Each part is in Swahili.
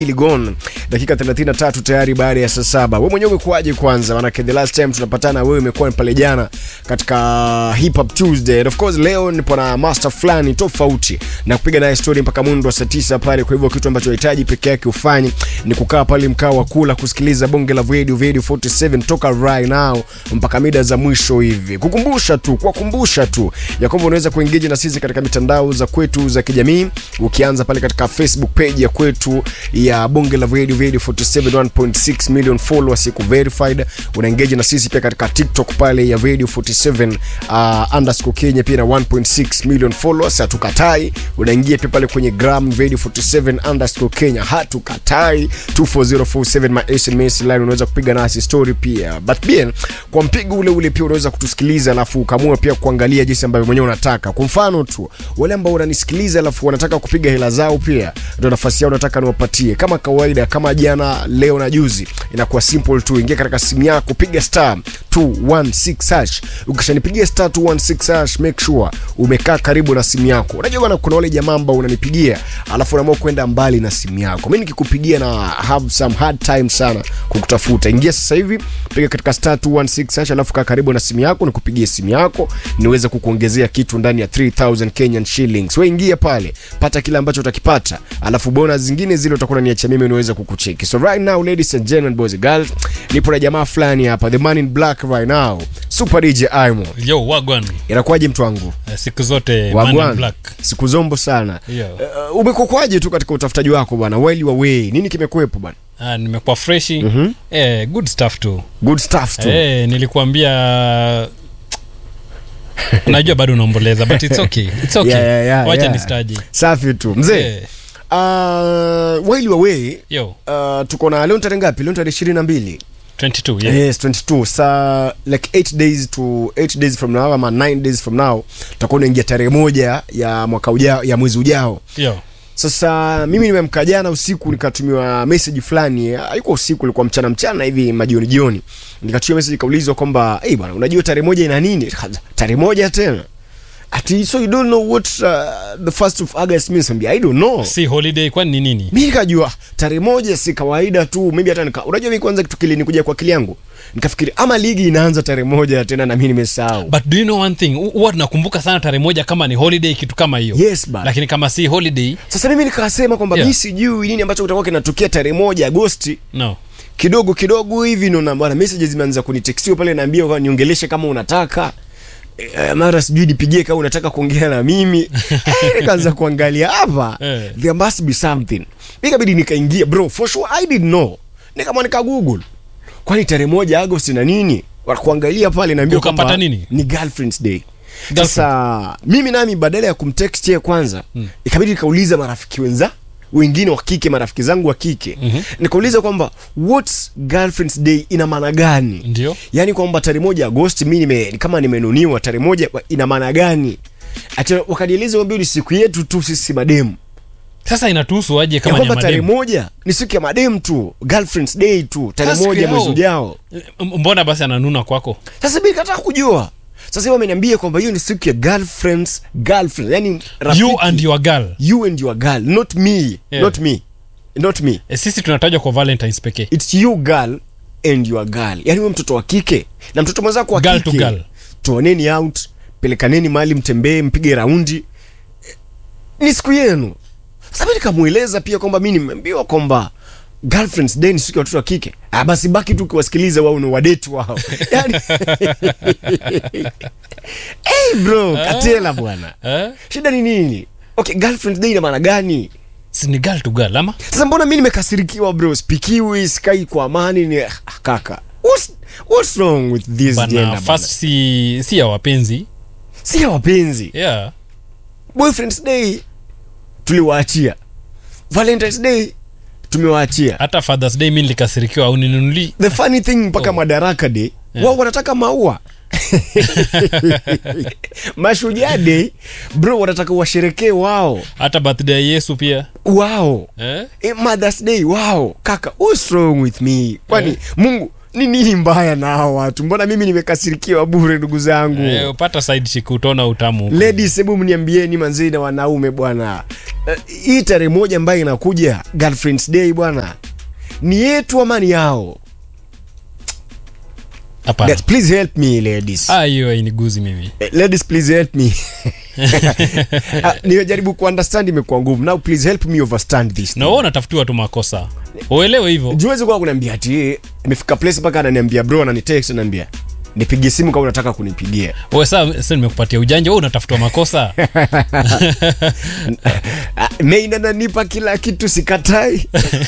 Ligon dakika 33 tayari baada ya saa saba. Wewe mwenyewe umekuaje kwanza? Maanake the last time tunapatana wewe imekuwa ni pale jana katika Hip Hop Tuesday. And of course leo nipo na master fulani tofauti na kupiga naye story mpaka mundo wa saa tisa pale. Kwa hivyo kitu ambacho unahitaji peke yake ufanye ni kukaa pale mkao wa kula kusikiliza bonge la Radio Radio 47 toka right now mpaka mida za mwisho hivi. Kukumbusha tu, kuwakumbusha tu ya kwamba unaweza kuengage na sisi katika mitandao za kwetu za kijamii ukianza pale katika Facebook page ya kwetu ya bonge la radio radio 47 1.6 million followers iko verified una engage na sisi pia katika tiktok pale ya radio 47 uh, underscore kenya pia na 1.6 million followers hatukatai unaingia pia pale kwenye gram radio 47 underscore kenya hatukatai 24047 my sms line unaweza kupiga nasi story pia but pia kwa mpigo ule ule pia unaweza kutusikiliza alafu ukamua pia kuangalia jinsi ambavyo mwenyewe unataka kwa mfano tu wale ambao unanisikiliza alafu wanataka kupiga hela zao pia ndio nafasi yao nataka niwapatie kama kawaida kama jana leo na juzi inakuwa simple tu ingia katika simu yako piga star 216 hash ukishanipigia star 216 hash make sure umekaa karibu na simu yako unajua bana kuna wale jamaa ambao unanipigia alafu unaamua kwenda mbali na simu yako mimi nikikupigia na have some hard time sana kukutafuta ingia sasa hivi piga katika star 216 hash alafu kaa karibu na simu yako nikupigie simu yako niweze kukuongezea kitu ndani ya 3000 Kenyan shillings wewe ingia pale pata kile ambacho utakipata alafu bonus zingine zile utakuwa unaniachia mimi niweze kukucheki so right now ladies and gentlemen boys and girls nipo na jamaa fulani hapa the man in black right now super DJ Aimo yo wagwan inakuwaje mtu wangu Eh, siku zote man in wagwan black siku zombo sana Yo. uh, umekokwaje tu katika utafutaji wako bwana while you away nini kimekuwepo bwana ah, nimekuwa freshi Mhm. eh, good stuff tu good stuff tu eh, nilikuambia najua bado unaomboleza but it's okay. It's okay. Yeah, yeah, yeah, wacha yeah. nistaji safi tu mzee Eh, uh, while you away yo uh, tuko na leo tarehe ngapi leo tarehe ishirini na mbili 22 yeah. yes 22 sa like 8 days to 8 days from now ama 9 days from now tutakuwa unaingia tarehe moja ya mwaka ujao ya mwezi ujao yo sasa mimi nimemka jana usiku nikatumiwa message fulani haikuwa usiku ilikuwa mchana mchana hivi majioni jioni nikatumiwa message ikaulizwa kwamba hey bwana unajua tarehe moja ina nini tarehe moja tena ati so you don't know what uh, the first of august means Nikamwambia, i don't know si holiday kwani ni nini mi nikajua tarehe moja si kawaida tu maybe hata nika, unajua mi kwanza kitu kilinikuja kwa akili yangu nikafikiri ama ligi inaanza tarehe moja tena na mi nimesahau but do you know one thing Hu- huwa tunakumbuka sana tarehe moja kama ni holiday kitu kama hiyo yes ba lakini kama si holiday sasa mimi nikasema kwamba Yeah. mi sijui nini ambacho kitakuwa kinatokea tarehe moja agosti no kidogo kidogo hivi naona bwana messages zimeanza kunitextiwa pale naambia kwa niongeleshe kama unataka e, mara sijui nipigie kama unataka kuongea na mimi Eh, nikaanza kuangalia hapa Eh. there must be something ikabidi nikaingia bro for sure i didn't know nikama nika google kwani tarehe moja agosti na nini wakuangalia pale naambia Ukapata kwamba nini? ni girlfriends day Girlfriend. sasa mimi nami badala ya kumtext yeye kwanza mm. ikabidi nikauliza marafiki wenza wengine wa kike marafiki zangu wa kike mm-hmm. nikauliza kwamba what's girlfriends day ina maana gani ndio yaani kwamba tarehe moja agosti mi nime, kama nimenuniwa tarehe moja ina maana gani ati wakanieleza kwamba hiyo ni siku yetu tu sisi mademu sasa inatuhusu aje ya kama ni ya kwamba tarehe mademu moja ni siku ya mademu tu girlfriends day tu tarehe Sasa moja siku mwezi yao. ujao M- mbona basi ananuna kwako sasa mi kataka kujua sasa hiyo ameniambia kwamba hiyo ni siku ya girlfriends girlfriends yani rafiki, you and your girl you and your girl not me Yeah. not me not me e, sisi tunatajwa kwa valentines pekee it's you girl and your girl yani wewe mtoto wa kike na mtoto mwenzako wa Girl to kike girl. toaneni out pelekaneni mahali mtembee mpige raundi Eh, ni siku yenu sasa mi nikamweleza pia kwamba mi nimeambiwa kwamba girlfriends day ni siku ya watoto wa kike ah, basi baki tu ukiwasikiliza wao ni wadeti wao yani hey bro katela bwana eh? shida ni nini okay girlfriends day ina maana gani si ni girl to girl ama sasa mbona mi nimekasirikiwa bro spikiwi skai kwa amani ni ah, kaka what's, what's wrong with this bana gender first bana? si si ya wapenzi si ya wapenzi yeah boyfriends day tuliwaachia valentines day tumewaachia hata fathers day mi nilikasirikiwa au ninunuli the funny thing mpaka Oh. madaraka day Yeah. wao wanataka maua mashujaa day bro wanataka washerekee wao hata birthday ya yesu pia wao eh? eh, mothers day wao kaka what's wrong with me kwani Eh. mungu ni nini mbaya na hao watu mbona mimi nimekasirikiwa bure ndugu zangu Eh, upata side chick utaona utamu huko. ladies hebu mniambieni manzee na wanaume bwana Eh, hii tarehe moja ambayo inakuja girlfriends day bwana ni yetu ama ni yao Hapana. Guys, please help me ladies Ah, hiyo hainiguzi mimi. Eh, ladies please help me Ah, nimejaribu kuunderstand imekuwa ngumu now please help me overstand this Na wewe unatafutiwa tu makosa. Uelewe hivyo. juwezi kuwa kuniambia ati eh, imefika place mpaka ananiambia bro ananitext ananiambia nipigie simu kama unataka kunipigia Wewe sasa sasa nimekupatia ujanja, wewe unatafutiwa makosa. Ah, Main ananipa kila kitu sikatai.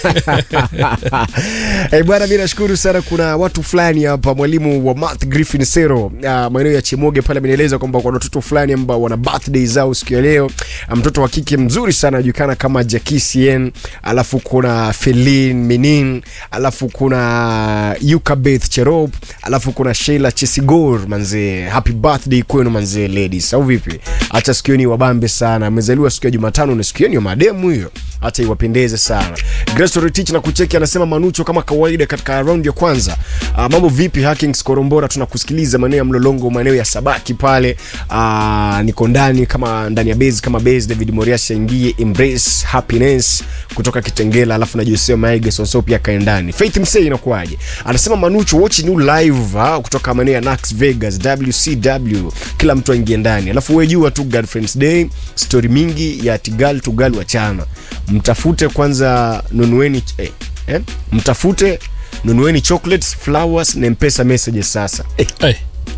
Eh, bwana mi nashukuru sana kuna watu fulani hapa mwalimu wa math Griffin Sero uh, maeneo ya Chemoge pale amenieleza kwamba kuna watoto fulani ambao wana birthday zao siku ya leo. Ah, Mtoto wa kike mzuri sana anajulikana kama Jackie Sien, alafu kuna Felin Minin, alafu kuna Yuka Beth Cherop, alafu kuna Sheila Chesigor manzee. Happy birthday kwenu manzee ladies. Au vipi? Acha siku ni wabambe sana. Amezaliwa siku ya Jumatano na siku yenu ya mademu hiyo. Acha iwapendeze sana. Grace Retich na kucheki anasema Manucho kama kawaida katika round ya kwanza. Uh, mambo vipi Hackings Korombora tunakusikiliza maeneo ya Mlolongo maeneo ya Sabaki pale. Uh, niko ndani kama ndani ya base kama base David Morias aingie Embrace Happiness kutoka Kitengela alafu na Joseph Maige Sonso pia kae ndani. Faith Msei inakuaje? Anasema Manucho watch new live ha, kutoka maeneo ya Nax Vegas WCW kila mtu aingie ndani. Alafu wewe jua tu Girlfriends Day story mingi ya Tigal Tugal wachana. Mtafute kwanza nunueni eh, eh? Mtafute nunueni chocolates, flowers na mpesa messages sasa. Eh, Eh,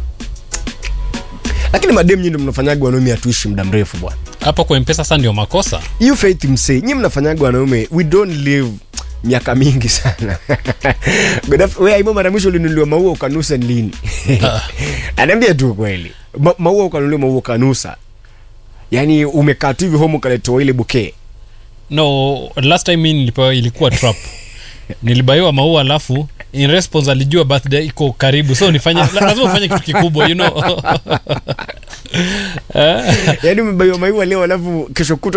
lakini madem nyinyi ndio mnafanyaga wanaume atuishi muda mrefu bwana. hapo kwa mpesa sasa ndio makosa. hiyo faith msei nyi mnafanyaga wanaume we don't live miaka mingi sana Godaf- we aimo mara mwisho ulinunuliwa maua ukanusa ni lini anaambia tu kweli Ma, maua ukanunuliwa maua ukanusa yaani umekaa tu hivi home ukaletewa ile bouquet No, last time mimi nilipewa ilikuwa trap. Nilibaiwa maua alafu in response alijua birthday iko karibu so nifanye lazima ufanye kitu kikubwa you know yaani umebaiwa maua leo alafu kesho kutwa